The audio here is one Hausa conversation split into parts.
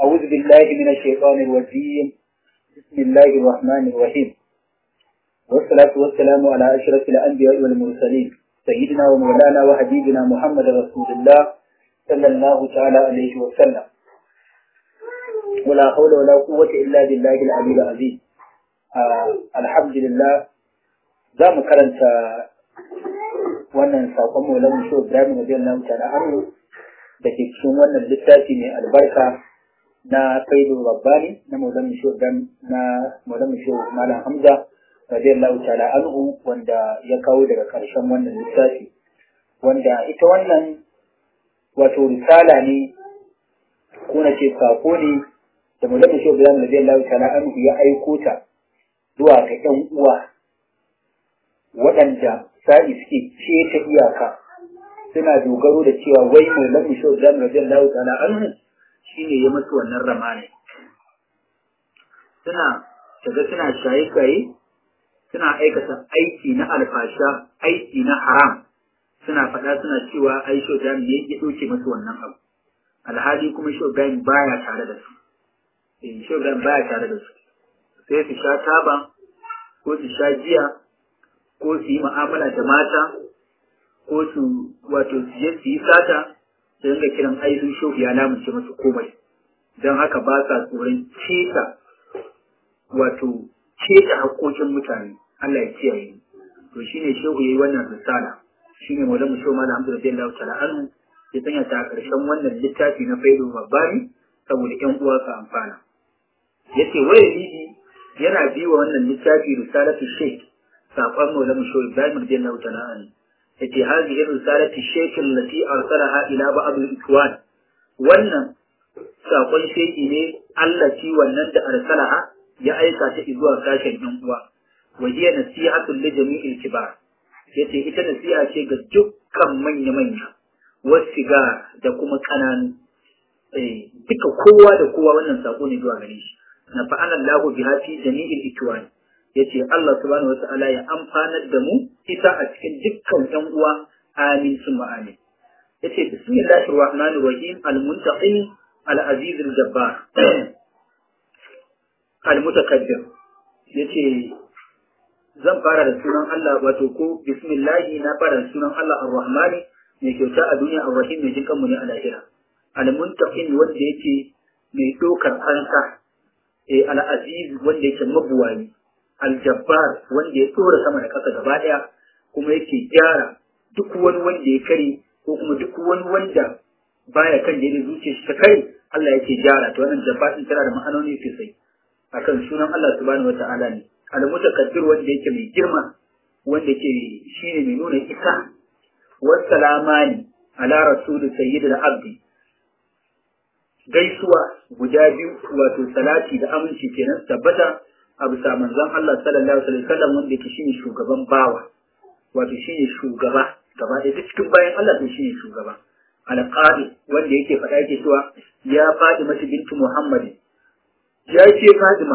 أعوذ بالله من الشيطان الرجيم بسم الله الرحمن الرحيم والصلاة والسلام على أشرف الأنبياء والمرسلين سيدنا ومولانا وحبيبنا محمد رسول الله صلى الله تعالى عليه وسلم ولا حول ولا قوة إلا بالله العلي العظيم آه الحمد لله za mu karanta wannan saƙon maulan shi Ibrahim radiyallahu ta'ala anhu da ke cikin wannan littafi mai albarka na Faidul Rabbani na maulan shi Ibrahim na maulan shi Malam Hamza radiyallahu ta'ala anhu wanda ya kawo daga ƙarshen wannan littafi wanda ita wannan wato risala ne ko na ce saƙo ne da maulan shi Ibrahim radiyallahu ta'ala anhu ya aiko ta zuwa ga ƴan uwa waɗanda sa'i suke keta iyaka suna dogaro da cewa wai mai lamu shi da radiyallahu ta'ala anhu shine ya mutu wannan ramane suna daga suna shaye-shaye suna aikata aiki na alfasha aiki na haram suna faɗa suna cewa ai shodan ne ya ɗauke musu wannan abu alhali kuma shodan baya tare da su eh shodan baya tare da su sai su sha taba ko su sha giya ko su yi mu'amala da mata ko su wato su je su yi sata su dinga kiran ayyukan shehu ya lamunce masu komai don haka ba sa tsoron ceta wato ceta haƙoƙin mutane Allah ya kiyaye to shine shehu yayi wannan risala shine maulamu shehu malam Hamdu radiyallahu ta'ala anhu ya sanya ta ƙarshen wannan littafi na faido babbani saboda ƴan uwa su amfana yace waye lidi yana biwa wannan littafi risalatu shaykh saƙon maulana shi Ibrahim radiyallahu ta'ala an yace hadhihi risalati shaykh allati arsalaha ila ba'd al-ikwan wannan saƙon sheki ne Allah ci wannan da arsalaha ya aika ta zuwa sashen yan uwa wa hiya nasihatul li jami'il kibar yace ita nasiha ce ga dukkan manya manya wasiga da kuma kananu eh duka kowa da kowa wannan sako ne zuwa gare shi na fa'ala Allahu biha fi jami'il ikwan ya ce Allah subhanahu wa ta'ala ya amfanar da mu ita a cikin dukkan ‘yan uwa amin sun amin. Ya ce bismillahir rahmanir rahim al-muntaqim al-aziz al-jabbar al-mutakabbir ya ce zan fara da sunan Allah wato ko bismillahi na fara da sunan Allah ar-rahmani mai kyauta a duniya ar-rahim mai jin kanmu ne a lahira al-muntaqim wanda yake mai dokar kansa eh al-aziz wanda yake mabuwayi aljabbar wanda ya tsora sama da ƙasa gaba ɗaya kuma yake gyara duk wani wanda ya kare ko kuma duk wani wanda baya kan da zuciya shi ta kare Allah yake gyara to wannan jabbar din tana da ma'anoni sosai akan sunan Allah subhanahu wata'ala ne al-mutakaddir wanda yake mai girma wanda yake shine mai nuna isa wassalamani ala rasul sayyidil abdi gaisuwa guda biyu wato salati da aminci kenan tabbata a bisa manzon Allah sallallahu alaihi wasallam wanda yake shine shugaban bawa wato shine shugaba gaba ɗaya duk cikin bayan Allah to shine shugaba alqadi wanda yake faɗa yake cewa ya faɗi mata bintu Muhammad ya ce Fatima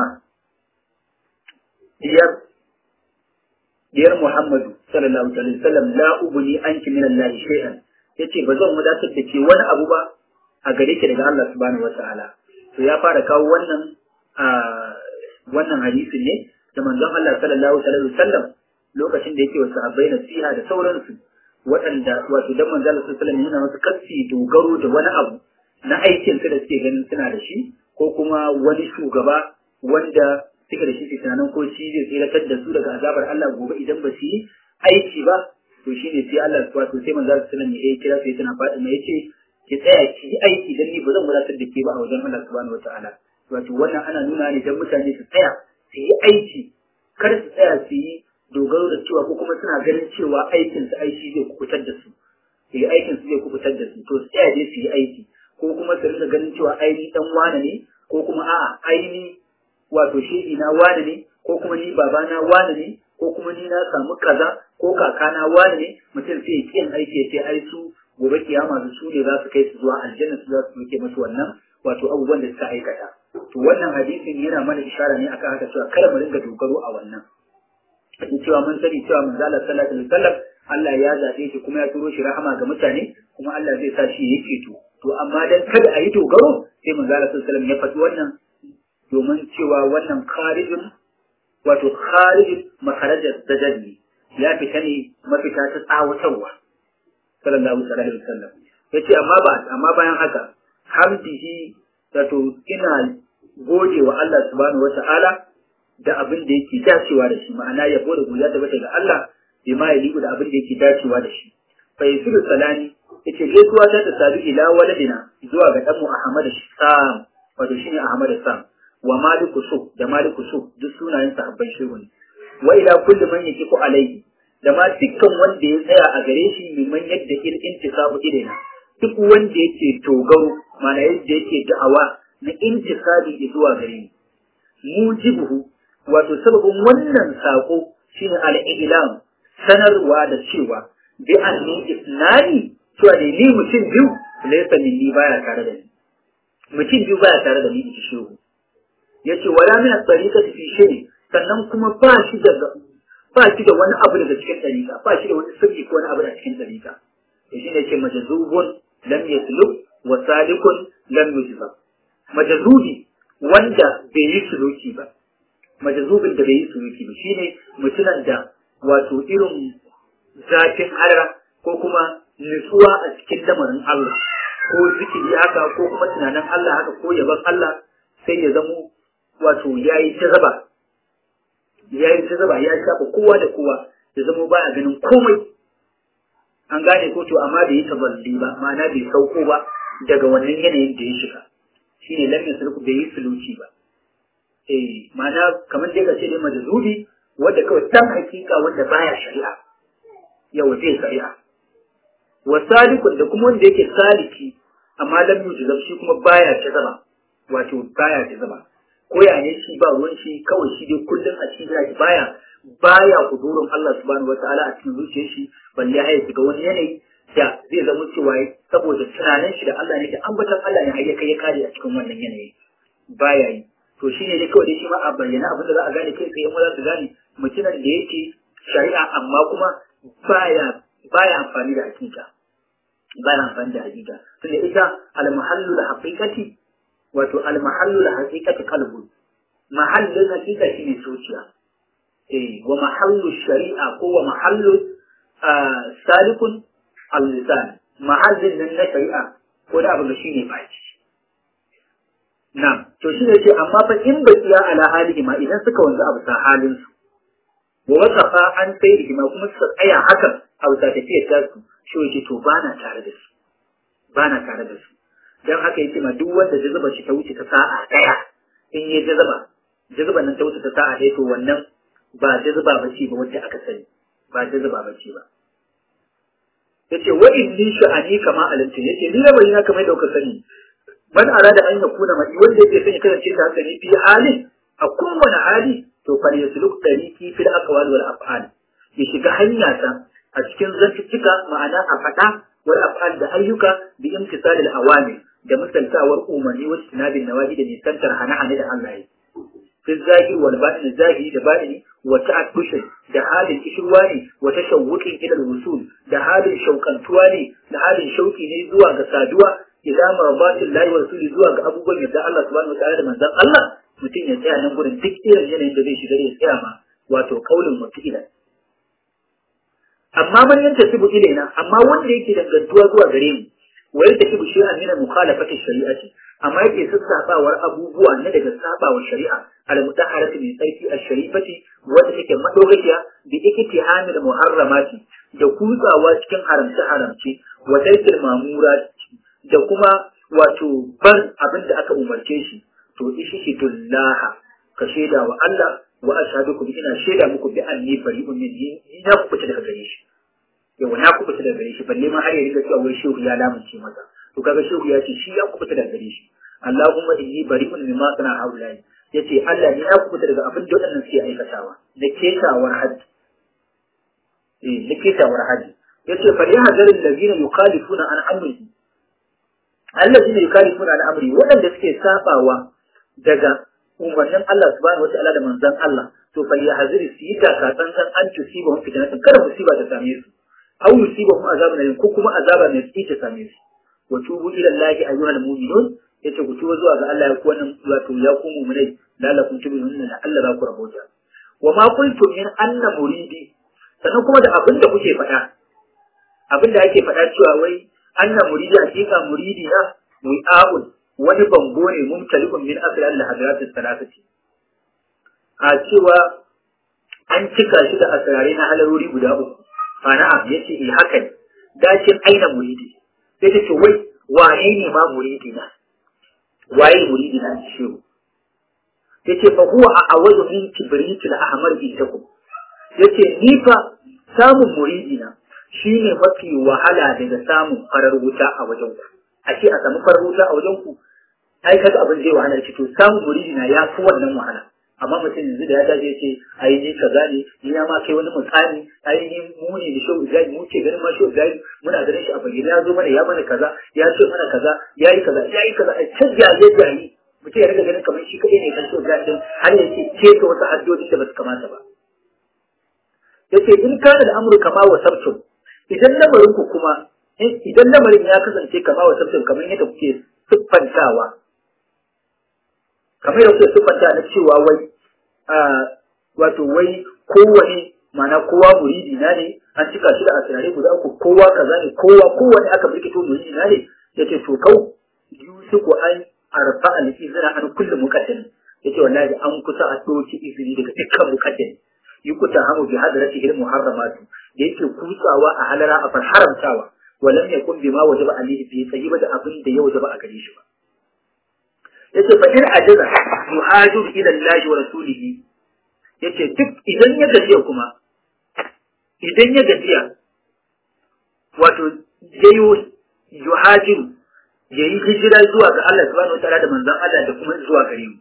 diyar diyar Muhammadu sallallahu alaihi wasallam la ubni anki min Allah shay'an yace ba zan wadatar da ke wani abu ba a gare ki daga Allah subhanahu wataala to ya fara kawo wannan a wannan hadisin ne da manzon Allah sallallahu alaihi wasallam lokacin da yake wa sahabbai nasiha da sauransu waɗanda wato dan manzon Allah sallallahu alaihi wasallam wasu kasi dogaro da wani abu na aikin su da suke ganin suna da shi ko kuma wani shugaba wanda suke da shi su tunanin ko shi zai tsiratar da su daga azabar Allah gobe idan ba su yi aiki ba to shine sai Allah wato sai manzon Allah sallallahu alaihi wasallam ya kira sai tana faɗi mai yace ki tsaya ki yi aiki dan ni ba zan wadatar da ke ba a wajen Allah subhanahu wataala wato wannan ana nuna ne don mutane su tsaya su yi aiki kar su tsaya su yi dogaro da cewa ko kuma suna ganin cewa aikin su aiki zai kubutar da su su yi aikin su zai kubutar da su to su tsaya dai su yi aiki ko kuma su rinka ganin cewa aini dan wane ne ko kuma a'a aini wato shehi na wane ne ko kuma ni babana wane ne ko kuma ni na samu kaza ko kakana wane ne mutum sai ya kiyan aiki ya ce ai su gobe kiyama su ne za su kai su zuwa aljanna su za su muke musu wannan wato abubuwan da suka aikata to wannan hadisin yana mana ishara ne akan haka cewa kada mu ringa dogaro a wannan in cewa mun sani cewa manzo Allah sallallahu alaihi wasallam Allah ya zabe shi kuma ya turo shi rahama ga mutane kuma Allah zai sa shi yayi ceto to to amma dan kada a yi dogaro sai manzo Allah sallallahu alaihi wasallam ya faɗi wannan domin cewa wannan kharijin wato kharijin makarajar sajadi ya fita ne mafita ta tsawatarwa sallallahu alaihi wasallam yace amma ba amma bayan haka hamdihi wato ina gode wa Allah subhanahu wata'ala da abin da yake dacewa da shi ma'ana yabo da godiya da bata ga Allah bi ma ya da abin da yake dacewa da shi fa yasiru salani yace gaisuwa ta da sabi ila waladina zuwa ga danmu Ahmad Sam wato shine Ahmad Sam wa Maliku Su da Maliku Su duk sunayen sahabban shehu ne wa ila kulli man yakifu alaihi da ma dukkan wanda ya tsaya a gare shi mimman yadda il intisabu ilaina duk wanda yake dogaro mana yadda yake da'awa na intisabi zuwa gare ni mujibuhu wato sababin wannan sako shine al-ilam sanarwa da cewa bi anni isnani cewa da ni mutum biyu laysa minni baya tare da ni mutum biyu baya tare da ni in shehu yace wala min at-tariqati fi shay sannan kuma ba shi da ba shi da wani abu daga cikin tariqa ba shi da wani sirri ko wani abu daga cikin tariqa to shine yace majzubun lam yasluk wa salikun lam yujzab majzubi wanda bai yi suluki ba majazubin da bai yi suluki ba shine mutumin da wato irin zafin halara ko kuma nutsuwa a cikin lamarin Allah ko zikiri haka ko kuma tunanin Allah haka ko yaban Allah sai ya zamo wato yayi jazaba yayi jazaba ya shafa kowa da kowa ya zamo baya ganin komai an gane ko to amma bai yi taballi ba ma'ana bai sauko ba daga wannan yanayin da ya shiga shine lam yasluku bai yi suluki ba eh ma'ana kamar dai ka ce dai majzubi wanda kawai dan hakika wanda baya shari'a yau zai shari'a wa salikun da kuma wanda yake saliki amma lam yujzab shi kuma baya ta zama wato baya ta zama ko ya ne shi ba ruwan shi kawai shi dai kullum a cikin zaki baya baya kudurin Allah subhanahu wataala a cikin zuciyar shi balle ya shiga wani yanayi da zai zama cewa saboda tunanin shi da Allah ne da ambatan Allah ne har ya kai ya kare a cikin wannan yanayi baya yi to shine dai kawai dai shi ma a bayyana abin da za a gane kai tsaye mu za su gane mutumin da yake shari'a amma kuma baya baya amfani da hakika baya amfani da hakika tunda ita al-mahallu da haqiqati wato al-mahallu da haqiqati qalbu mahallin hakika shine zuciya eh wa mahallu shari'a ko wa mahallu salikun al-lisan mahallin nan na shari'a ko da abin da shine baki Na'am, to shi ne ce amma fa in ba tsiya ala halihi ma idan suka wanzu a bisa halin su. Wa wasafa an sai da ma kuma suka tsaya hakan a bisa tafiyar ta su, shi yake to ba na tare da su. Ba na tare da su. Dan haka yake ma duk wanda jazuba shi ta wuce ta sa'a daya in ya jazuba, jazuban nan ta wuce ta sa'a daya to wannan ba jazuba ba ce ba wacce aka sani. Ba jazuba ba ce ba. Yace wa inni sha'ani kama alimta yace ni rabai na kamar da kuka sani man arada an yakuna mai wanda yake son ya kasance ta haka ne fi halin a kowane hali to fal yasluk tariqi fil aqwal wal af'al ya shiga hanya ta a cikin zantuttuka ma'ana a fada wal af'al da ayyuka bi imtisal al awami da misaltawar umarni wa tinabin nawahi da nisantar hana-hana da Allah ya fi zahiri wal batin zahiri da batini wa ta'addushin da halin kishirwa ne wa tashawwuqin ila al-wusul da halin shaukantuwa ne da halin shauki ne zuwa ga saduwa ila marbatin lahi wa rasuli zuwa ga abubuwan yadda Allah subhanahu wa ta'ala da manzon Allah mutum ya tsaya nan gurin duk irin yanayin da zai shiga ya tsaya ma wato kaulin mutila amma man yanta sibu ilaina amma wanda yake dangantuwa zuwa gare mu wa yadda kibu shay'an min mukhalafati shari'ati amma yake sassabawar abubuwa na daga sabawar shari'a al mutahharati min tsarki ash-sharifati wanda take madogaciya bi iktihamil muharramati da kutsawa cikin haramce haramce wa tarkil mamurat da kuma wato bar abin da aka umarce shi to ishi shi dullaha ka shaida wa Allah wa ashhadu ina shaida muku bi anni bari'un min ni na kubuta daga gare shi yau na kubuta daga gare shi balle ma har ya riga cewa wai shehu ya lamunce masa to kaga shehu ya ce shi ya kubuta daga gare shi Allahumma inni bari'un mimma sana haulai yace Allah ne ya kubuta daga abin da waɗannan suke aikatawa na ketawar haji eh na ketawar haji yace fa ya hadarin ladina yukhalifuna an amrihi allazina yukhalifuna an amri waɗanda suke sabawa daga umarnin Allah subhanahu wa ta'ala da manzon Allah to fa ya haziri su yi taka tsantsan an tusiba hum fitnatan kada musiba ta same su aw yusiba hum azabun alim ko kuma azaba mai tsi ta same su wa tubu ila allahi ayyuhal mu'minun yace ku tuba zuwa ga Allah ya ku wannan wato ya ku mu'minai lalakum tubinun la Allah za ku rabota wa ma qultum min anna muridi sannan kuma da abin da kuke faɗa abin da ake faɗa cewa wai anna muridi hakika muridi na mu'abun wani bango ne mumtalikun min asrar al-hadarat al-thalathati a cewa an cika shi da asrare na halarori guda uku ana yace eh haka ne dakin aina muridi sai ta ce wai wane ne ma muridi na waye muridi na shi yace fa huwa a awadu min kibritil ahmar indakum yace ni fa samun muridi na shine mafi wahala daga samun farar wuta a wajen ku a ce a samu farar wuta a wajen ku ai kaga abin zai wahala ce to samun muridi na ya fi wannan wahala amma mutum yanzu da ya dace ce ai ni kaza ne ni ya ma kai wani mukami ai ni mu ne da shehu zai mu ce ganin ma shehu zai muna ganin shi a bayyana ya zo mana ya mana kaza ya ce mana kaza ya yi kaza ya yi kaza a can jaye jaye mutum ya riga ganin kamar shi kaɗai ne kan shehu zai din har ya ce ce ka wasu addu'o'i da ba su kamata ba yace in kana da amru kama wa sabtum idan lamarin ku kuma idan lamarin ya kasance kama wa sabtum kamar yadda kuke siffantawa kamar yadda kuke siffanta na cewa wai wato wai kowane ma'ana kowa muridi na ne an cika shi da asirare guda uku kowa kaza ne kowa kowane aka birkito muridi na ne yace to kau yusuku an arfa al izra an kullu muqaddim yace wallahi an kusa a doki izini daga dukkan muqaddim yukuta hamu bi hadrati il muharramatu da yake kutsawa a halara a far haramtawa walam yakun bima wajaba alayhi bi sayyiba da abin da ya wajaba a gare shi ba yace fa in ajaza yuhajiru ila Allah wa rasulihi yace duk idan ya gajiya kuma idan ya gajiya wato yayo yuhajiru yayi hijira zuwa ga Allah subhanahu wa ta'ala da manzon Allah da kuma zuwa gare mu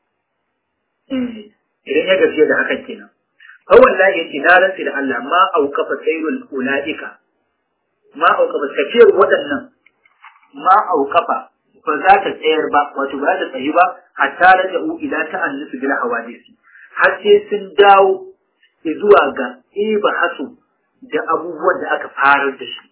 idan ya gajiya da hakan kenan fa wallahi yace na rantsi da Allah ma auqafa sayrul ulaika ma auqafa tafiyar waɗannan ma auqafa ba za ta tsayar ba wato ba za ta tsayi ba hatta raja'u ila ta'annusu bil hawadisi har sai sun dawo zuwa ga iba hasu da abubuwan da aka farar da shi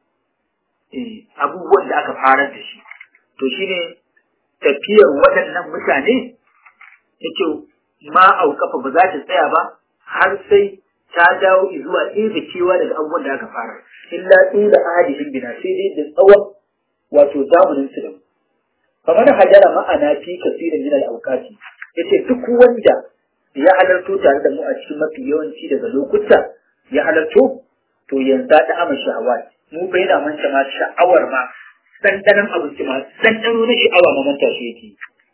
eh abubuwan da aka farar da shi to shine tafiyar waɗannan mutane yace ma aukafa ba za ta tsaya ba har sai ta dawo zuwa iba kewa daga abubuwan da aka fara illa ila ahadihim bina sai dai da tsawon wato zamanin su da kamar hajara ma'ana fi kasirin min al-awqati yace duk wanda ya halarto tare da mu a cikin mafi yawanci daga lokuta ya halarto to yanzu da ama sha'awat mu bai da manta ma sha'awar ma dandanan abinci ma dandano na sha'awa ma manta shi yake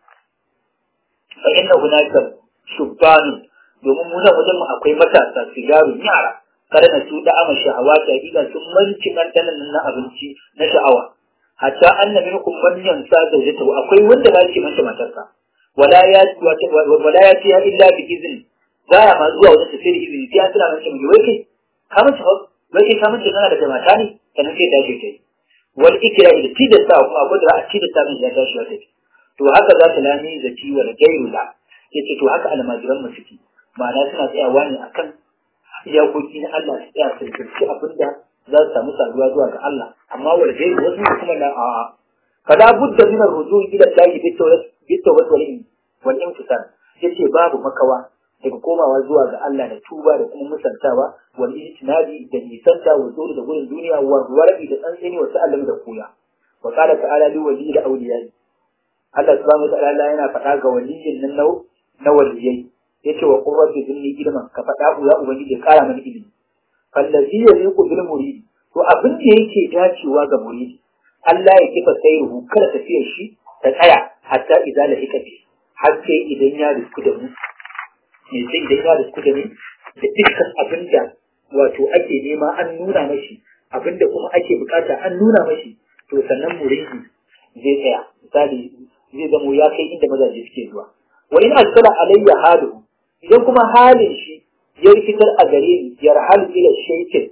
fa inna hunaka shubbanu domin mu nan wajen mu akwai matasa sigaru yara kada na su da ama sha'awat hakika sun manci dandanan na abinci na sha'awa hatta anna minkum man yansa zawjatahu akwai wanda ba shi manta matarsa wala ya wala ya ce illa bi izin baya ma zuwa wajen tafiya da izini sai an tana mace mu wai kai ka mace fa wai kai ka mace kana da mata ne kana sai da kai wal ikra da tilasta kuma abu da a tilasta min ya tashi wata to haka za ta lami da ci wal gairu la yace to haka almajiran mu suke ma'ana suna tsayawa ne akan iyakoki na Allah su tsaya su kirki abinda za su samu saduwa zuwa ga Allah amma wal gairu wasu kuma na a'a fala budda min ar-ruju' ila Allah bi tawrat bi tawrat wal wal imtisal yace babu makawa daga komawa zuwa ga Allah da tuba da kuma musantawa wal ijtinabi da nisanta wa zuwa da gurin duniya wa warabi da tsantseni wa ta'allam da koya wa qala ta'ala li wali da awliya Allah subhanahu wa ta'ala yana faɗa ga waliyin nan nau na waliyai yace wa qurratu dinni ilman ka faɗa ya ubangiji ya kara mana ilimi fallazi yaliqu bil muridi to abin da yake dacewa ga muridi Allah ya kifa sayruhu kada tafiyar shi ta tsaya hatta idza la hikabi har sai idan ya risku da mu me sai idan ya risku da ni da dukkan abin da wato ake nema an nuna mashi abin da kuma ake bukata an nuna mashi to sannan muridi zai tsaya misali zai zamo ya kai inda mazaje suke zuwa wa in asala alayya halu idan kuma halin shi ya rikitar a gare ni yarhalu ila shaykin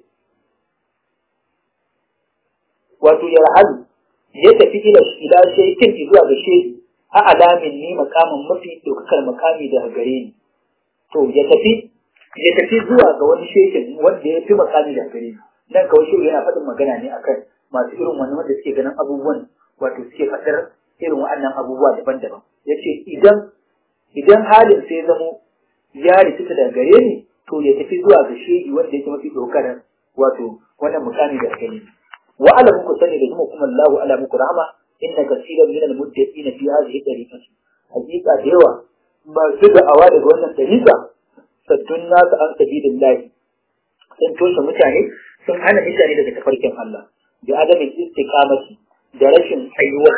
wato yarhalu ya tafi ila ila shaykin zuwa ga shehi a alamin ni makamin mafi dokakar makami daga gare ni to ya tafi ya tafi zuwa ga wani shehin wanda ya fi makami daga gare ni nan kawai shehu yana faɗin magana ne akan masu irin wannan wanda suke ganin abubuwan wato suke faɗar irin waɗannan abubuwa daban-daban ya ce idan idan halin sai zamo ya rikita daga gare ni to ya tafi zuwa ga shehi wanda yake mafi ɗaukar wato wannan mukami da gani wa alamu ku sani da kuma kuma Allahu ala muku rahama inna kaseeran min al-muttaqina fi hadhihi tariqati hakika da yawa masu da'awa daga wannan tariqa saddun nasu an sabilillahi sun toshe mutane sun hana mutane daga tafarkin Allah da adamin istiqamati da rashin tsayuwa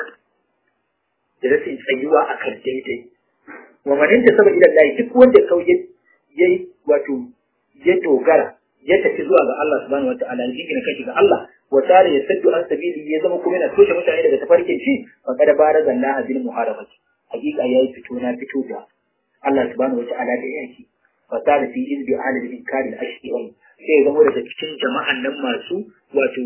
da rashin tsayuwa akan daidai wa man intasaba ila Allah duk wanda kauye yayi wato ya dogara ya tafi zuwa ga Allah subhanahu wataala ya jingina kashi ga Allah wa tare ya saddu an sabili ya zama kuma yana toshe mutane daga tafarkin shi fa kada baraza Allah bil muharabati hakika yayi fito na fito da Allah subhanahu wataala da yaki fa tare fi izbi ala al inkari al ashqi sai ya zama daga cikin jama'an nan masu wato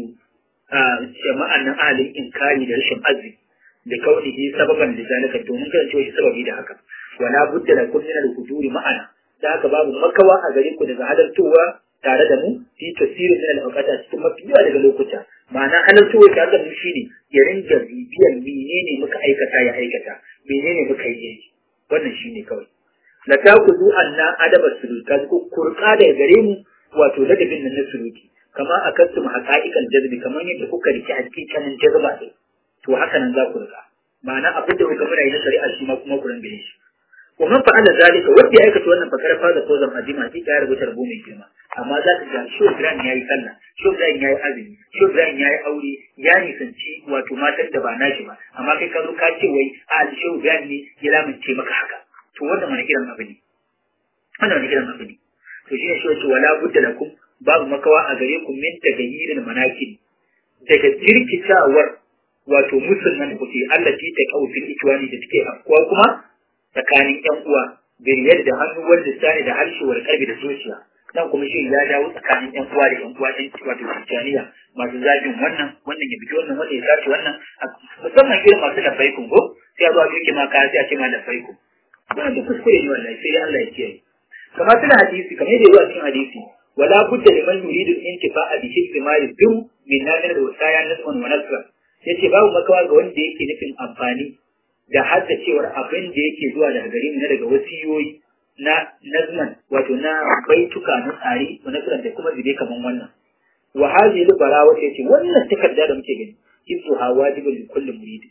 jama'an nan ahalin inkari da rashin arziki da kaunihi sababan da zalika domin kasancewa shi sababi da haka wala budda lakum min al-huduri ma'ana da haka babu makawa a gare ku daga halartowa tare da mu fi tasirin min al-awqata cikin mafi yawa daga lokuta ma'ana halartowa tare da mu shine ya ringa bibiyar menene muka aikata ya aikata menene muka yi wannan shine kawai la takudu anna adaba suluka ku kurka daga gare mu wato ladabin nan na suluki kama akastum haqa'iqal jazbi kamar yadda kuka riki hakikanin jazba din to haka nan za ku rika ma'ana abin da kuka muna yi na shari'a shi ma kuma ku ringa yin shi wa man fa'ala zalika wanda ya aikata wannan fakar faza ko zan azima hakika ya rubuta rubu mai girma amma za ka ga shi Ibrahim yayi sallah shi Ibrahim yayi azumi shi Ibrahim yayi aure ya nisanci wato matan da ba nashi ba amma kai ka zo ka ce wai a shi Ibrahim ne ya lamince maka haka to wannan wani irin abu ne wannan wani irin abu ne to shi ne shi wace wala budda lakum babu makawa a gare ku min tagayyirin manakin daga jirkitawar wato musulman kuke Allah ti ta kaufin ikiwani da take afkuwa kuma tsakanin ƴan uwa biriyar da hannu wanda sani da harshe wal kalbi da zuciya nan kuma shi ya dawo tsakanin ƴan uwa da ƴan uwa ɗin wato Tijjaniya masu zagin wannan wannan ya biki wannan wannan ya sace wannan musamman irin masu lafaikun ko sai a zo a duke ma kaya sai a ce ma lafaikun wannan duk kuskure ne wallahi sai dai Allah ya kiyaye kamar suna hadisi kamar yadda ya cikin hadisi ولا بد لمن يريد الانتفاع بحفظ ما يدوم من نامر الوصايا نسما ونسرا yace babu makawa ga wanda yake nufin amfani da haddacewar abin da yake zuwa daga gare mu na daga wasiyoyi na nazman wato na baituka na tsari wa nasran da kuma zube kaman wannan wa hadhihi al-barawa yace wannan takarda da muke gani isu ha wajibun li kulli murid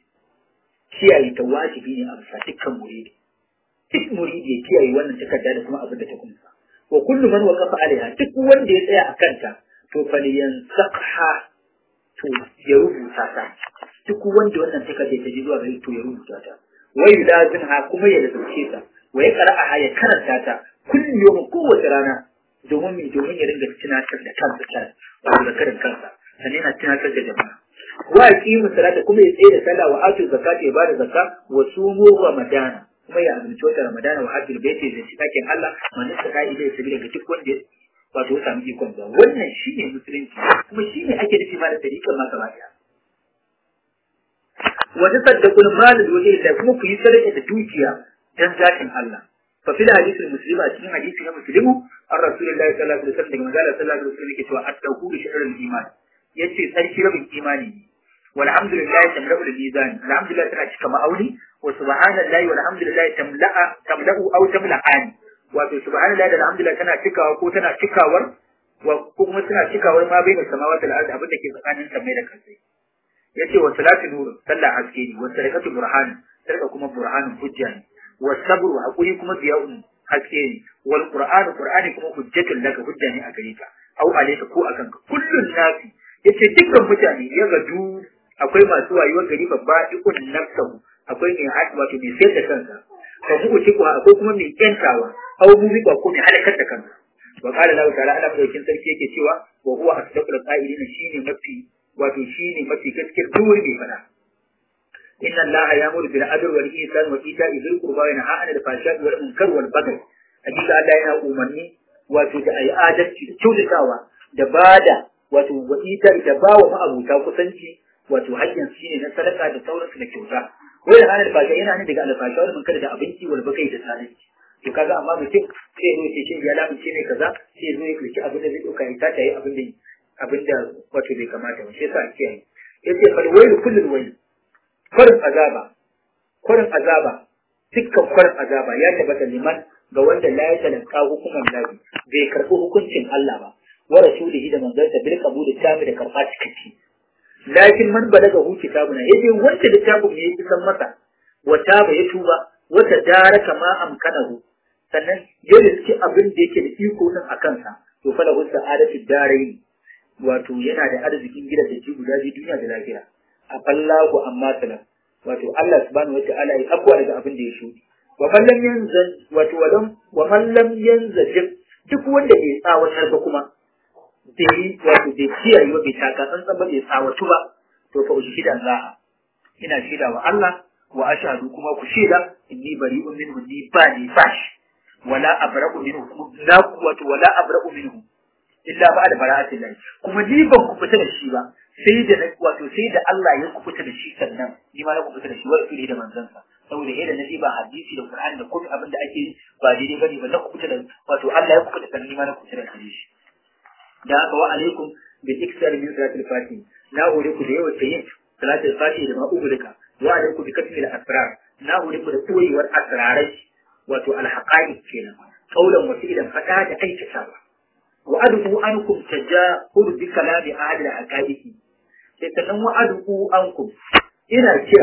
kiyaye ta wajibi ne a bisa dukkan muridi duk muridi ya kiyaye wannan takarda da kuma abin da ta kunsa wa kullu man waqafa alaiha duk wanda ya tsaya a kanta to falyansaqha to ya rubuta ta duk wanda wannan takarda ta ji zuwa gare to ya rubuta ta wa yulazimha kuma ya lazumce ta wa ya qara'aha ya karanta ta kullu yawmin kowace rana domin mi domin ya dinga tunatar da kansa kan wato da karin kansa sannan yana tunatar da jama'a wa aqimu salata kuma ya tsaye da sallah wa atu zakata ya bada zakka wa sumu ramadana kuma ya azumci wata ramadana wa hajjul baiti da shi dakin Allah man saka ila ya sabila ga duk wanda wato ya samu ikon zuwa wannan shine musulunci kuma shine ake nufi ma da tariƙar ma gaba daya wa tasaddaqul mal da wajhi da kuma ku yi sadaka da dukiya dan zatin Allah fa fil hadith al-muslim a cikin hadisi na muslimu an rasulullahi sallallahu alaihi wasallam daga manzala sallallahu alaihi wasallam yake cewa at-tawhid shi'rul iman yace sarki rabin imani ne walhamdulillah tamla'u al-mizan alhamdulillah tana cika ma'auni wa subhanallahi walhamdulillah tamla'a tamla'u aw tamla'ani wato subhanallahi da alhamdulillah tana cikawa ko tana cikawar wa ko kuma tana cikawar ma bai da samawati da ardi abin da ke tsakanin samai da kasai yace wa salatu nur sallah haske ne wa sadaqatu burhan sadaka kuma burhanin hujja ne wa sabru hakuri kuma biya'un haske ne wal qur'anu qur'ani kuma hujjatul laka hujja ne a gare ka au alayka ko akan ka kullun nasi yace dukkan mutane ya gadu akwai masu wayuwar gari babba ikun nafsahu akwai mai haɗi wato mai sayar da kansa fa mu uci ko akwai kuma mai kyantawa aw mu bi ko mai halakar da kansa wa qala lahu ta'ala Allah madaukin sarki yake cewa wa huwa asdaqul qa'ilina shine mafi wato shine mafi gaskiyar duk mai fada inna allaha ya'muru bil adli wal ihsan wa ita'i dhil qurba wa yanha 'anil fahsha'i wal munkar wal baghi hakika Allah yana umarni wato da ayi adalci da kyautatawa da bada wato wa ita'i da bawa ma'abuta kusanci wato hakkin shi ne na sadaka da sauransu da kyauta wai da ranar fasha yana ne daga alfasha wani munkar da abinci wal bakai da tsananci to kaga amma mutum sai zo ce shi ya lamunce ne kaza sai zo ya kirki abin da zai dauka ya tata yi abin da abin da wato bai kamata ba shi yasa ake yi yace fal wailu kullul wailu kwarin azaba kwarin azaba dukkan kwarin azaba ya tabbata liman ga wanda la ya talaka hukuman lahi bai karɓi hukuncin Allah ba wa rasulihi da manzansa bil qabul tami da karɓa cikakke lakin man balaga hu kitabuna yace wanda littafin ne ya isan masa wa taba ya tuba wa tadaraka ma amkanahu sannan ya riski abin da yake da iko din a kansa to fa lahu sa'adatu darain wato yana da arzikin gida da ji guda biyu duniya da lahira a fallahu amma salam wato Allah subhanahu wa ta'ala ya abuwa daga abin da ya shudi wa man lam yanza wato walam wa man lam yanza duk wanda bai tsawatar ba kuma bai wato bai kiyaye ba bai taka tsantsan ba bai tsawatu ba to fa ushhida Allah ina shaida wa Allah wa ashhadu kuma ku shaida inni bari'un minhu ni ba ni bash wala abra'u minhu la quwwata wala abra'u minhu illa ba'da bara'atin lahi kuma ni ban ku fita da shi ba sai da wato sai da Allah ya ku fita da shi sannan ni ma na ku fita da shi wa rasuli da manzansa saboda yadda na ba hadisi da Qur'ani da kuma abin da ake ba daidai bane ba na ku fita da wato Allah ya ku fita sannan ni ma na ku fita da shi da haka wa alaikum bil iksar min salatil fatih na hore ku da yawa yin salatul fatih da ma'ubulika wa alaikum bi katmil asrar na hore ku da koyewar asrarai wato alhaqaiq kenan kaulan wasu idan fada da aikatawa wa adu ankum tajahur bi kalami ahli alhaqaiq sai sannan wa adu ankum ina kira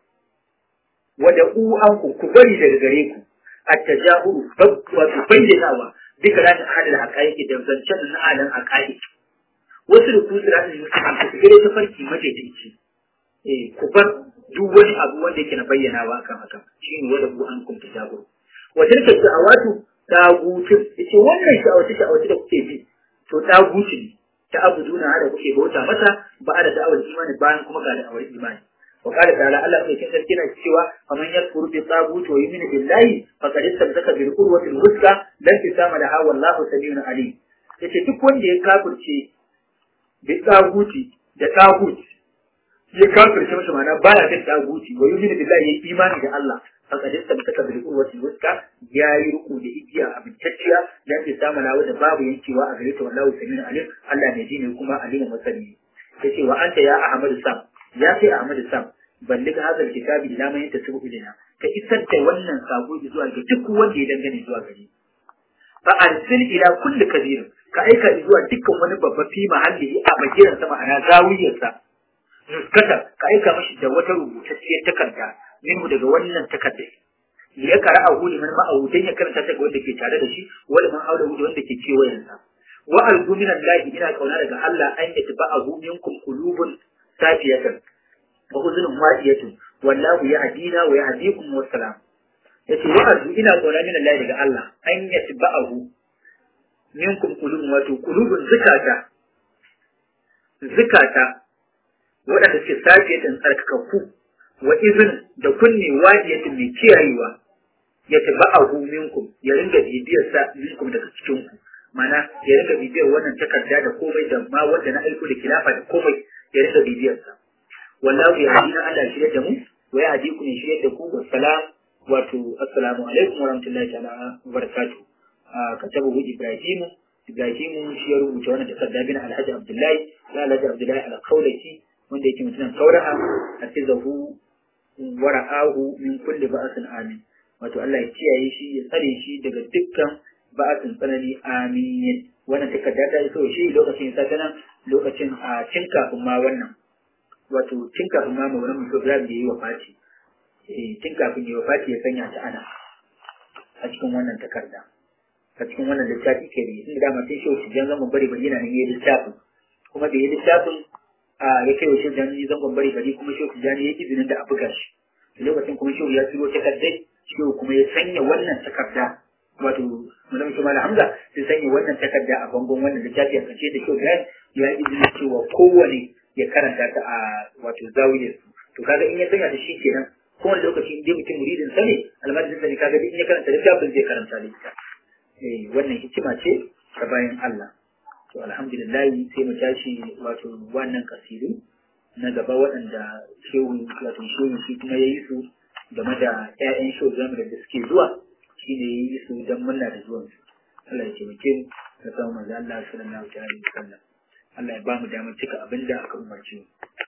wa da u ankum ku bari daga gare ku at-tajahur wato bayyanawa bi kalami ahli alhaqaiq da zancen na alan haqaiq wasu da kusa da su su gare ta farki madaidaici eh ku bar duk wani abu wanda yake na bayyanawa kan haka shine wa da u ankum tajahur wa tilka da'awatu tagutin yace wannan sha'awace sha'awace da kuke bi to taguti ne ta abuduna da kuke bauta mata ba da da'awar imani bayan kuma ga da'awar imani wa qala ta'ala Allah mai kin sarki na cewa faman yakfuru bi taguti wa yu'minu billahi faqad istamsaka bil urwati al-wuthqa lan tisama laha wallahu samiun alim yace duk wanda ya kafirce bi taguti da tagut ya kafirce masa ma'ana baya kan taguti wa yu'minu billahi ya imani da Allah faqad istamsaka bil urwati wuska yayi ruku da igiya abintacciya dan ke samu lawa da babu yankewa a gare ta wallahu samin alim Allah ne ji ne kuma alimin masani yace wa anta ya ahmad sam ya sai ahmad sam ballig hadal kitabi ila man yantasibu ilaina ka isar da wannan sako zuwa ga duk wanda ya dangane zuwa gare fa arsil ila kulli kabir ka aika zuwa dukkan wani babba fi mahalli a bagiran sa ma'ana zawiyarsa nuskata ka aika mashi da wata rubutacciyar takarda minhu daga wannan takardar ya kara a huli man ma'ahu dan ya karanta ta ga wanda ke tare da shi wala man aula da wanda ke kewayen sa wa arju min Allah ina kauna daga Allah an yi tabahu minkum qulubun safiyatan wa huzunun ma'iyatun wallahu yahdina wa yahdikum wa salam yace wa arju ina kauna min Allah daga Allah an yi tabahu minkum qulubun wato qulubun zakata zakata waɗanda suke safiyatan tsarkakakku wa izin da kunne wadiyatin mai kiyayewa ya taba a minkum ya ringa bibiyar sa minkum daga cikin ku mana ya ringa bibiyar wannan takarda da komai da ma wanda na aiko da kilafa da komai ya ringa bibiyar sa wallahu ya hadina Allah shirye da mu wa ya hadi ku ne shirye da ku wa salam wato assalamu alaikum wa rahmatullahi ta'ala wa barakatuh katabu Ibrahim Ibrahim shi ya rubuta wannan takarda bin Alhaji Abdullahi da Alhaji Abdullahi al-Kaulaki wanda yake mutumin kauraha hafizahu wa ra'ahu min kulli ba'sin amin wato Allah ya kiyaye shi ya tsare shi daga dukkan ba'sin tsanani amin wannan takarda ta iso shi lokacin sa nan lokacin a cin kafin ma wannan wato cin kafin ma maulan mutum Ibrahim da yi wa Fati eh cin kafin yi wa Fati ya sanya ta ana a cikin wannan takarda a cikin wannan littafi ke ne inda dama sai shi jan zaman bari bari yana nan yayi littafin kuma da yayi littafin a ya kai wa shi jan zangon bari bari kuma shi jan yayi izinin da a buga shi lokacin kuma shehu ya turo takardai shehu kuma ya sanya wannan takarda wato mutum shi mala hamza sai sanya wannan takarda a bangon wannan littafi a kace da shehu ya ya izini cewa kowane ya karanta ta a wato zawiyar su to kaga in ya sanya ta shi kenan kowane lokaci in dai mutum muridin sa ne almajirin sa ne kaga in ya karanta littafin zai karanta littafin eh wannan hikima ce ta bayan Allah to alhamdulillah sai mu tashi wato wannan kasidu na gaba waɗanda shehu wato shehu shi kuma ya yi su game da ƴaƴan shehu zamu da suke zuwa shi ne ya yi su don murna da zuwan su Allah ya taimake mu da samu manzo Allah sallallahu alaihi wasallam Allah ya ba mu damar cika abin da aka umarce mu